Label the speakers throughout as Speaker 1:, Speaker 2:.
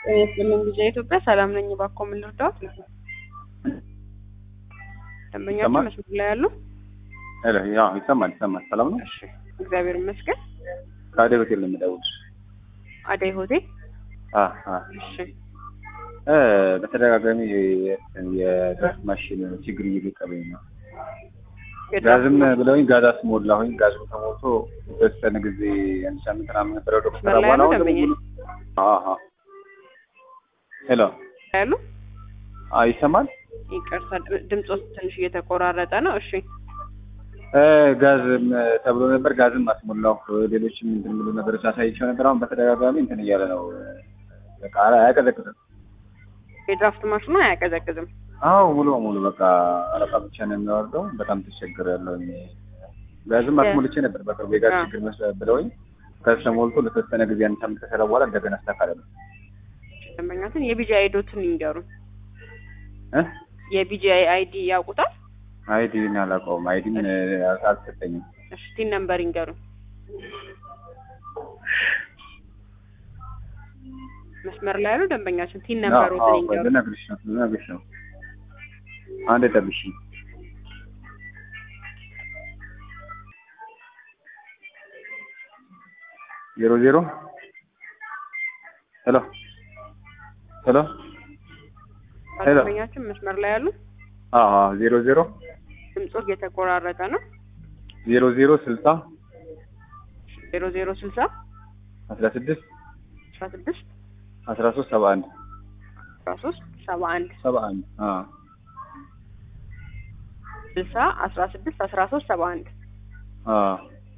Speaker 1: ጤና ይስጥልኝ ጊዜ ኢትዮጵያ ሰላም ነኝ። እባክዎ ምን ልርዳዎት? ደንበኛችን
Speaker 2: ይሰማል?
Speaker 1: መስመር ላይ ያሉ?
Speaker 2: ሄሎ፣ ያው ይሰማል ይሰማል። ሰላም ነው።
Speaker 1: እሺ እግዚአብሔር ይመስገን።
Speaker 2: ከአደይ ሆቴል ነው የምደውልሽ።
Speaker 1: አደይ ሆቴል።
Speaker 2: አ አ
Speaker 1: እሺ
Speaker 2: እ በተደጋጋሚ የጋዝ ማሽን ችግር እየገጠመኝ ነው። ጋዝም ብለውኝ ጋዝ አስሞላሁኝ። ጋዙ ተሞልቶ የተወሰነ ጊዜ አንድ ሳምንት ምናምን ነበረ ወደ
Speaker 1: መስመር ላይ
Speaker 2: በኋላ
Speaker 1: ያሉ
Speaker 2: አሁን
Speaker 1: ደንበኛ
Speaker 2: ደግሞ አሃ ሄሎ
Speaker 1: ያሉ?
Speaker 2: አ ይሰማል
Speaker 1: ይቅርታ ድ- ድምፆት ትንሽ እየተቆራረጠ ነው። እሺ
Speaker 2: እ ጋዝም ተብሎ ነበር። ጋዝም አስሞላሁ። ሌሎችም እንትን የሚሉ ነገሮች አሳይቼው ነበር። አሁን በተደጋጋሚ እንትን እያለ ነው። በቃ አያቀዘቅዝም።
Speaker 1: የድራፍት ማሽኑ አያቀዘቅዝም።
Speaker 2: አዎ ሙሉ በሙሉ በቃ አረፋ ብቻ ነው የሚወርደው። በጣም ተቸግሬያለሁ። እኔ ጋዝም አስሞልቼ ነበር በቅርቡ የጋዝ
Speaker 1: አዎ።
Speaker 2: ችግር መስለ ብለውኝ ጋዝ ተሞልቶ ለተወሰነ ጊዜ አንድ ሳምንት ከሰራ በኋላ እንደገና አስተካከለ
Speaker 1: ደንበኛችን የቢጂአይ አይዶትን ይንገሩን።
Speaker 2: እ
Speaker 1: የቢጂአይ አይዲ ያውቁታል?
Speaker 2: አይዲን አላውቀውም። አይዲን አልሰጠኝም።
Speaker 1: እሺ ቲን ነምበር ይንገሩን። መስመር ላይ ያሉ ደንበኛችን ቲን ነምበሮትን ይንገሩን።
Speaker 2: ልነግርሽ ነው ልነግርሽ ነው። አንድ ጠብሽ ዜሮ ዜሮ ሄሎ ሄሎ ሄሎ
Speaker 1: ደንበኛችን መስመር ላይ ያሉ
Speaker 2: አዎ ዜሮ ዜሮ
Speaker 1: ድምፆት እየተቆራረጠ ነው።
Speaker 2: ዜሮ ዜሮ ስልሳ
Speaker 1: ዜሮ ዜሮ ስልሳ
Speaker 2: አስራ ስድስት
Speaker 1: አስራ ስድስት
Speaker 2: አስራ ሶስት ሰባ አንድ
Speaker 1: አስራ ሶስት ሰባ አንድ
Speaker 2: ሰባ አንድ አዎ
Speaker 1: ስልሳ አስራ ስድስት አስራ ሶስት ሰባ አንድ
Speaker 2: አዎ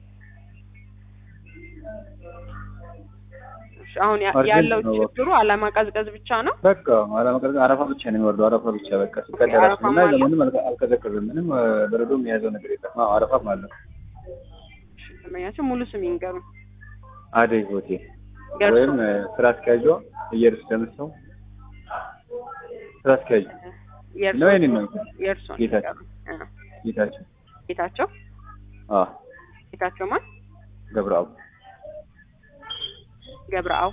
Speaker 1: እሺ፣ አሁን ያ-
Speaker 2: አርጀንት
Speaker 1: ያለው
Speaker 2: ነው።
Speaker 1: ችግሩ አለማቀዝቀዝ ብቻ ነው።
Speaker 2: በቃ አለመቀዘቅ አረፋ ብቻ ነው የሚወርደው። አረፋ ብቻ በቃ ሲቀዳ
Speaker 1: አረፋም
Speaker 2: እና
Speaker 1: አለ?
Speaker 2: ምንም አልቀ- አልቀዘቀዝም። ምንም እ፣ በረዶም የያዘው ነገር የለም። አዎ አረፋም አለ።
Speaker 1: እሺ፣ ደንበኛችን ሙሉ ስም ይንገሩን።
Speaker 2: አደይ ሆቴል
Speaker 1: ገርሶ
Speaker 2: ወይም እ፣ ስራ አስኪያጇ እየርስ ደምሰው ስራ አስኪያጅ
Speaker 1: የእርሶ
Speaker 2: ነው የኔን ነው
Speaker 1: የእርሶ
Speaker 2: ጌታቸው ጌታቸው
Speaker 1: ጌታቸው
Speaker 2: አ
Speaker 1: ጌታቸው ማን
Speaker 2: ገብረአብ
Speaker 1: ገብረአው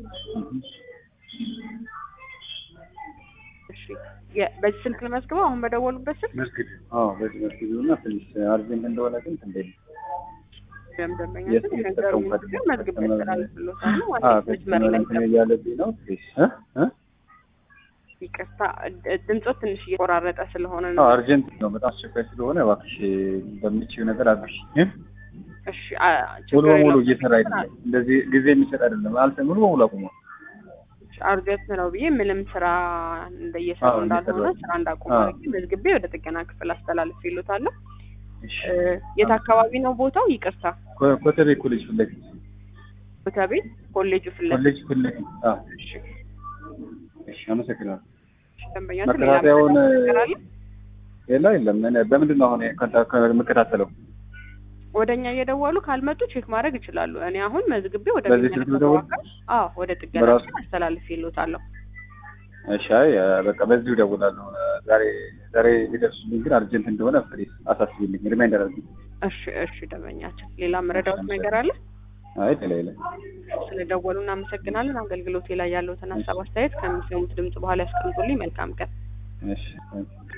Speaker 1: እሺ የ- በዚህ ስልክ ልመዝግበው አሁን በደወሉበት ስልክ
Speaker 2: መስጊድ አዎ በዚህ መስጊድ እና ትንሽ አርጀንት እንደሆነ ግን እንዴት
Speaker 1: ደም ደንበኛ
Speaker 2: የት የተጠቀሙበት
Speaker 1: ግን መዝግብ ያስተላልፍሎታል
Speaker 2: አ
Speaker 1: ዋና መስመር ላይ
Speaker 2: እንትን እያለብኝ ነው ፕሊዝ እ እ
Speaker 1: ይቅርታ ድ- ድምፆት ትንሽ እየቆራረጠ ስለሆነ
Speaker 2: አዎ
Speaker 1: ነው
Speaker 2: አርጀንት ነው በጣም አስቸኳይ ስለሆነ እባክሽ በምችው ነገር አድርሽ እ
Speaker 1: እሺ አ-
Speaker 2: ሙሉ
Speaker 1: ችግር
Speaker 2: በሙሉ
Speaker 1: የለውም።
Speaker 2: እየሰራ አይደለም። እንደዚህ ጊዜ የሚሰጥ አይደለም። አልተ ሙሉ በሙሉ አቁሟል።
Speaker 1: አርጀንት ነው ብዬ ምንም ስራ እንደየሰሩ
Speaker 2: አዎ፣
Speaker 1: እንዳልሆነ
Speaker 2: እንደሰራ-
Speaker 1: ስራ እንዳቆሙ
Speaker 2: አዎ።
Speaker 1: አድርጌ መዝግቤ ወደ ጥገና ክፍል አስተላልፍ ይሉታለሁ።
Speaker 2: እሺ
Speaker 1: የት አካባቢ ነው ቦታው? ይቅርታ
Speaker 2: ኮ- ኮተቤ ኮሌጅ ፊት ለፊት
Speaker 1: ቦታቤ ኮሌጁ ፊት ለፊት።
Speaker 2: ኮሌጅ ፊት ለፊት። አዎ እሺ፣ አመሰግናለሁ።
Speaker 1: ደንበኛችን ሌላ
Speaker 2: መከታተያውን
Speaker 1: መረጃ ነገር አለ?
Speaker 2: የለ የለም። እኔ በምንድን ነው አሁን ኮንታ- ኮ- የምከታተለው?
Speaker 1: ወደ እኛ እየደወሉ ካልመጡ ቼክ ማድረግ ይችላሉ። እኔ አሁን መዝግቤ ወደ
Speaker 2: በዚህ ስልክ
Speaker 1: ሚመለከተው
Speaker 2: ልደውል?
Speaker 1: አካል አዎ ወደ ጥገና
Speaker 2: በራሱ?
Speaker 1: ክፍል አስተላልፍ ይሉታለሁ።
Speaker 2: እሺ፣ አይ በቃ በዚሁ እደውላለሁ። ዛሬ ዛሬ ሊደርሱልኝ ግን አርጀንት እንደሆነ ፕሊዝ አሳስቢልኝ፣ ሪማይንደር አድርጊ።
Speaker 1: እሺ እሺ ደንበኛችን ሌላ መረዳት ነገር አለ?
Speaker 2: አይ ሌላ የለም።
Speaker 1: ስለደወሉ እናመሰግናለን። አገልግሎቴ ላይ ያለውትን ሀሳብ አስተያየት ከሚሰሙት ድምጽ በኋላ ያስቀምጡልኝ። መልካም ቀን።
Speaker 2: እሺ